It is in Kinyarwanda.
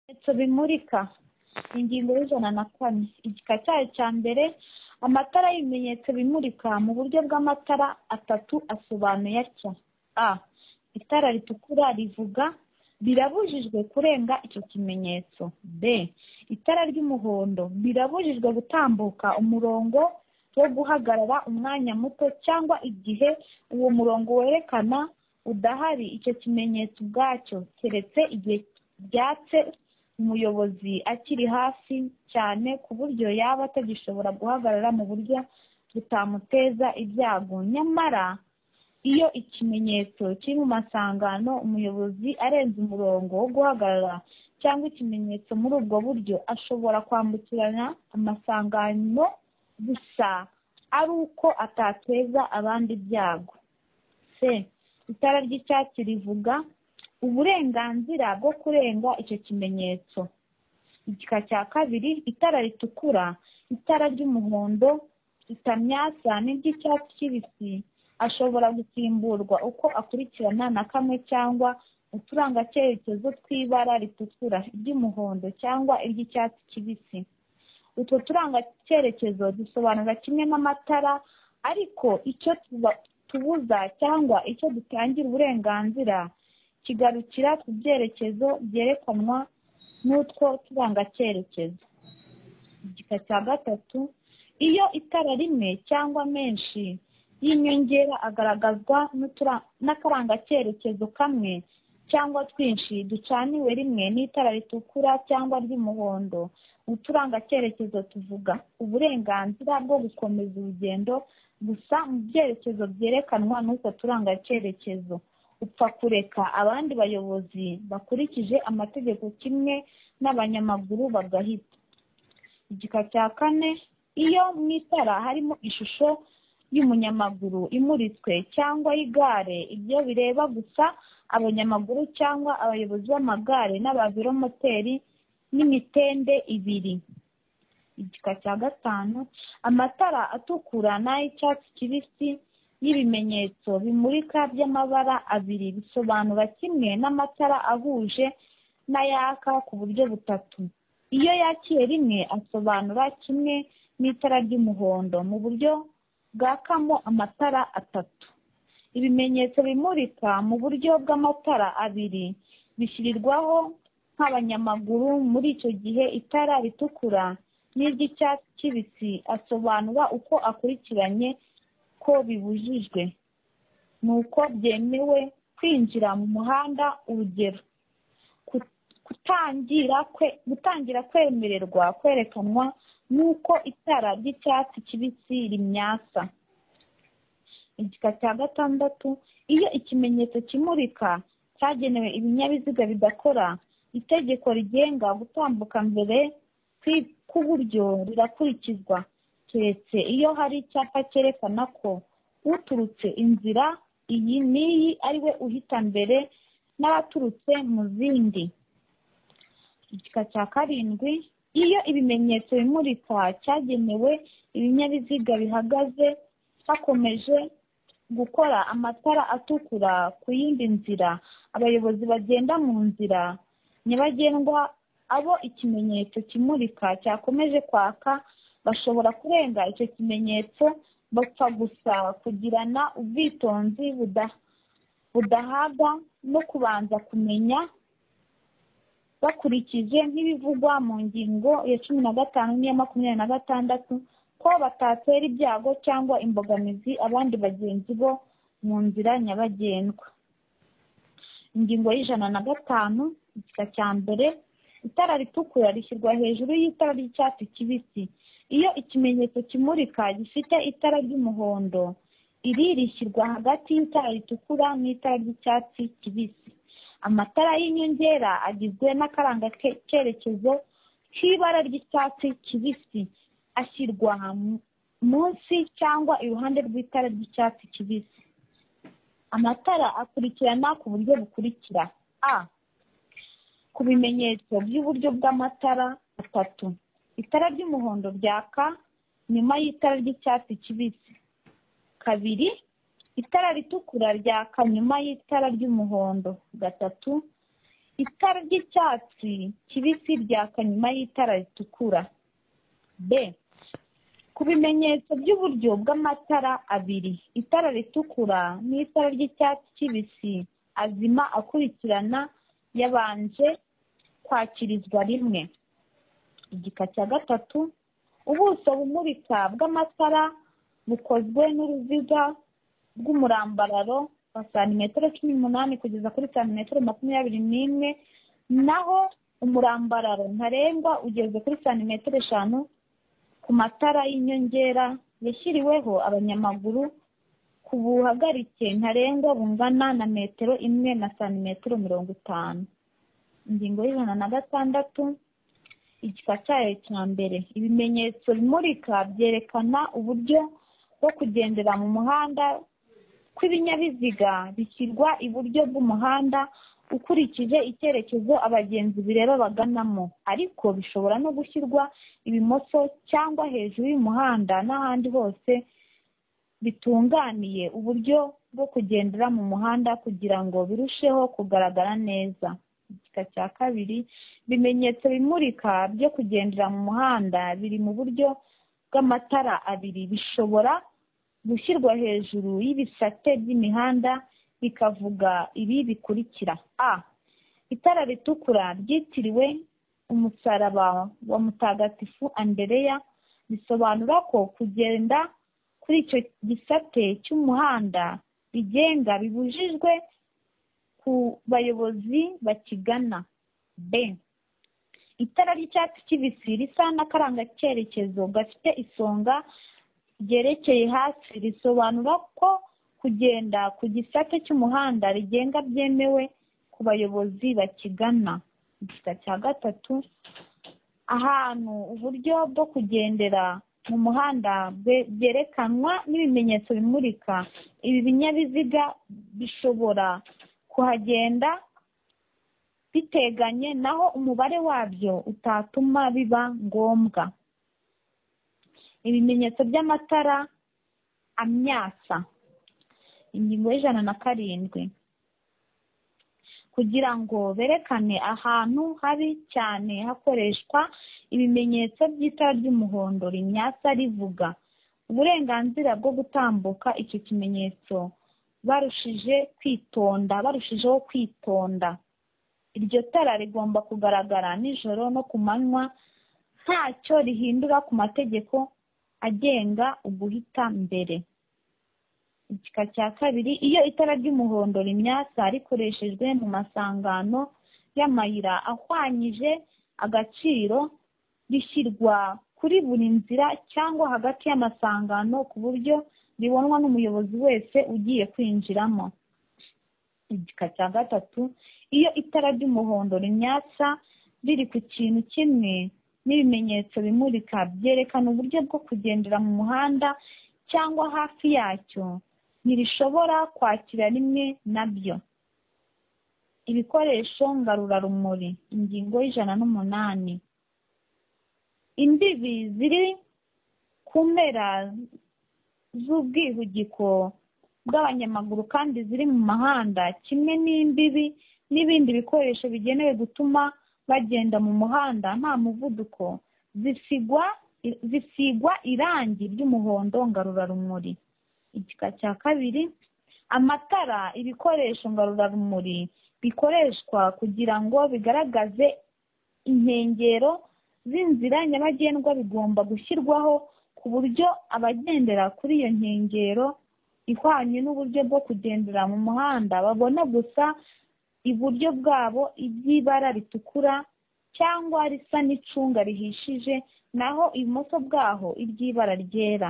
ibimenyetso bimurika ingingo y'ijana na kane igika cyayo cya mbere amatara y'ibimenyetso bimurika mu buryo bw'amatara atatu asobanuye atya a itara ritukura rivuga birabujijwe kurenga icyo kimenyetso b itara ry'umuhondo birabujijwe gutambuka umurongo wo guhagarara umwanya muto cyangwa igihe uwo murongo werekana udahari icyo kimenyetso ubwacyo keretse igihe byatse umuyobozi akiri hafi cyane ku buryo yaba atagishobora guhagarara mu buryo butamuteza ibyago nyamara iyo ikimenyetso kiri mu masangano umuyobozi arenze umurongo wo guhagarara cyangwa ikimenyetso muri ubwo buryo ashobora kwambukiranya amasangano gusa ari uko atateza abandi ibyago c itara ry'icyatsi rivuga uburenganzira bwo kurenga icyo kimenyetso igika cya kabiri itara ritukura itara ry'umuhondo itamyasa n'iry'icyatsi kibisi ashobora gusimburwa uko akurikirana na kamwe cyangwa uturangacyerekezo tw'ibara ritukura iry'umuhondo cyangwa iry'icyatsi kibisi utwo turangacyerekezo dusobanura kimwe n'amatara ariko icyo tubuza cyangwa icyo dutangira uburenganzira kigarukira ku byerekezo byerekanwa n'utwo turangacyerekezo igika cya gatatu iyo itara rimwe cyangwa menshi y'inyongera agaragazwa n'akarangacyerekezo kamwe cyangwa twinshi ducaniwe rimwe n'itara ritukura cyangwa ry'umuhondo uturangacyerekezo tuvuga uburenganzira bwo gukomeza urugendo gusa mu byerekezo byerekanwa n'utwo turangacyerekezo upfa kureka abandi bayobozi bakurikije amategeko kimwe n'abanyamaguru bagahita igika cya kane iyo mu itara harimo ishusho y'umunyamaguru imuritswe cyangwa y'igare ibyo bireba gusa abanyamaguru cyangwa abayobozi b'amagare n'abaviromoteri n'imitende ibiri igika cya gatanu amatara atukura n'ay'icyatsi kibisi y'ibimenyetso bimurika by'amabara abiri bisobanura kimwe n'amatara ahuje n'ayaka ku buryo butatu iyo yakiye rimwe asobanura kimwe n'itara ry'umuhondo mu buryo bwakamo amatara atatu ibimenyetso bimurika mu buryo bw'amatara abiri bishyirirwaho nk'abanyamaguru muri icyo gihe itara ritukura n'iry'icyatsi kibisi asobanura uko akurikiranye ko bibujijwe ni uko byemewe kwinjira mu muhanda urugero gutangira kwemererwa kwerekanwa n'uko itara ry'icyatsi kibisi rimyasa igika cya gatandatu iyo ikimenyetso kimurika cyagenewe ibinyabiziga bidakora itegeko rigenga gutambuka mbere k'uburyo rirakurikizwa keretse iyo hari icyapa cyerekana ko uturutse inzira iyi n'iyi ari we uhita mbere n'abaturutse mu zindi igika cya karindwi iyo ibimenyetso bimurika cyagenewe ibinyabiziga bihagaze hakomeje gukora amatara atukura ku yindi nzira abayobozi bagenda mu nzira nyabagendwa abo ikimenyetso kimurika cyakomeje kwaka bashobora kurenga icyo kimenyetso bapfa gusa kugirana ubwitonzi budahabwa no kubanza kumenya bakurikije nk'ibivugwa mu ngingo ya cumi na gatanu n'iya makumyabiri na gatandatu ko batatera ibyago cyangwa imbogamizi abandi bagenzi bo mu nzira nyabagendwa ingingo y'ijana na gatanu igika cya mbere itara ritukura rishyirwa hejuru y'itara ry'icyatsi kibisi iyo ikimenyetso kimurika gifite itara ry'umuhondo iri rishyirwa hagati y'itara ritukura n'itara ry'icyatsi kibisi amatara y'inyongera agizwe n'akarangacyerekezo k'ibara ry'icyatsi kibisi ashyirwa munsi cyangwa iruhande rw'itara ry'icyatsi kibisi amatara akurikirana ku buryo bukurikira a ku bimenyetso by'uburyo bw'amatara atatu itara ry'umuhondo ryaka nyuma y'itara ry'icyatsi kibisi kabiri itara ritukura ryaka nyuma y'itara ry'umuhondo gatatu itara ry'icyatsi kibisi ryaka nyuma y'itara ritukura b ku bimenyetso by'uburyo bw'amatara abiri itara ritukura n'itara ry'icyatsi kibisi azima akurikirana yabanje kwakirizwa rimwe igika cya gatatu ubuso bumurika bw'amatara bukozwe n'uruziga rw'umurambararo wa santimetero cumi n'umunani kugeza kuri santimetero makumyabiri n'imwe naho umurambararo ntarengwa ugeze kuri santimetero eshanu ku matara y'inyongera yashyiriweho abanyamaguru ku buhagarike ntarengwa bungana na metero imwe na santimetero mirongo itanu ingingo y'ijana na gatandatu igika cyayo cya mbere ibimenyetso bimurika byerekana uburyo bwo kugendera mu muhanda kw'ibinyabiziga bishyirwa iburyo bw'umuhanda ukurikije icyerekezo abagenzi bireba baganamo ariko bishobora no gushyirwa ibumoso cyangwa hejuru y'umuhanda n'ahandi hose bitunganiye uburyo bwo kugendera mu muhanda kugira ngo birusheho kugaragara neza igika cya kabiri ibimenyetso bimurika byo kugendera mu muhanda biri mu buryo bw'amatara abiri bishobora gushyirwa hejuru y'ibisate by'imihanda bikavuga ibi bikurikira a itara ritukura ryitiriwe umusaraba wa mutagatifu andereya bisobanura ko kugenda kuri icyo gisate cy'umuhanda bigenga bibujijwe ku bayobozi bakigana b itara ry'icyatsi kibisi risa n'akaranga cyerekezo gafite isonga ryerekeye hasi risobanura ko kugenda ku gisate cy'umuhanda rigenga byemewe ku bayobozi bakigana igika cya gatatu ahantu uburyo bwo kugendera mu muhanda byerekanwa n'ibimenyetso bimurika ibi binyabiziga bishobora kuhagenda biteganye naho umubare wabyo utatuma biba ngombwa ibimenyetso by'amatara amyasa ingingo y'ijana na karindwi kugira ngo berekane ahantu habi cyane hakoreshwa ibimenyetso by'itara ry'umuhondo rimyasa rivuga uburenganzira bwo gutambuka icyo kimenyetso barushije kwitonda barushijeho kwitonda iryo tara rigomba kugaragara nijoro no ku manywa ntacyo rihindura ku mategeko agenga uguhita mbere igika cya kabiri iyo itara ry'umuhondo rimyasa rikoreshejwe mu masangano y'amayira ahwanyije agaciro rishyirwa kuri buri nzira cyangwa hagati y'amasangano ku buryo ribonwa n'umuyobozi wese ugiye kwinjiramo igika cya gatatu iyo itara ry'umuhondo rimyasa riri ku kintu kimwe n'ibimenyetso bimurika byerekana uburyo bwo kugendera mu muhanda cyangwa hafi yacyo ntirishobora kwakira rimwe na byo ibikoresho ngarurarumuri ingingo y'ijana n'umunani imbibi ziri ku mpera z'ubwihugiko bw'abanyamaguru kandi ziri mu mahanda kimwe n'imbibi n'ibindi bikoresho bigenewe gutuma bagenda mu muhanda nta muvuduko zisigwa zisigwa irangi ry'umuhondo ngarurarumuri igika cya kabiri amatara ibikoresho ngarurarumuri bikoreshwa kugira ngo bigaragaze inkengero z'inzira nyabagendwa bigomba gushyirwaho ku buryo abagendera kuri iyo nkengero ihwanye n'uburyo bwo kugendera mu muhanda babona gusa iburyo bwabo iby'ibara ritukura cyangwa risa n'icunga rihishije naho ibumoso bwaho iby'ibara ryera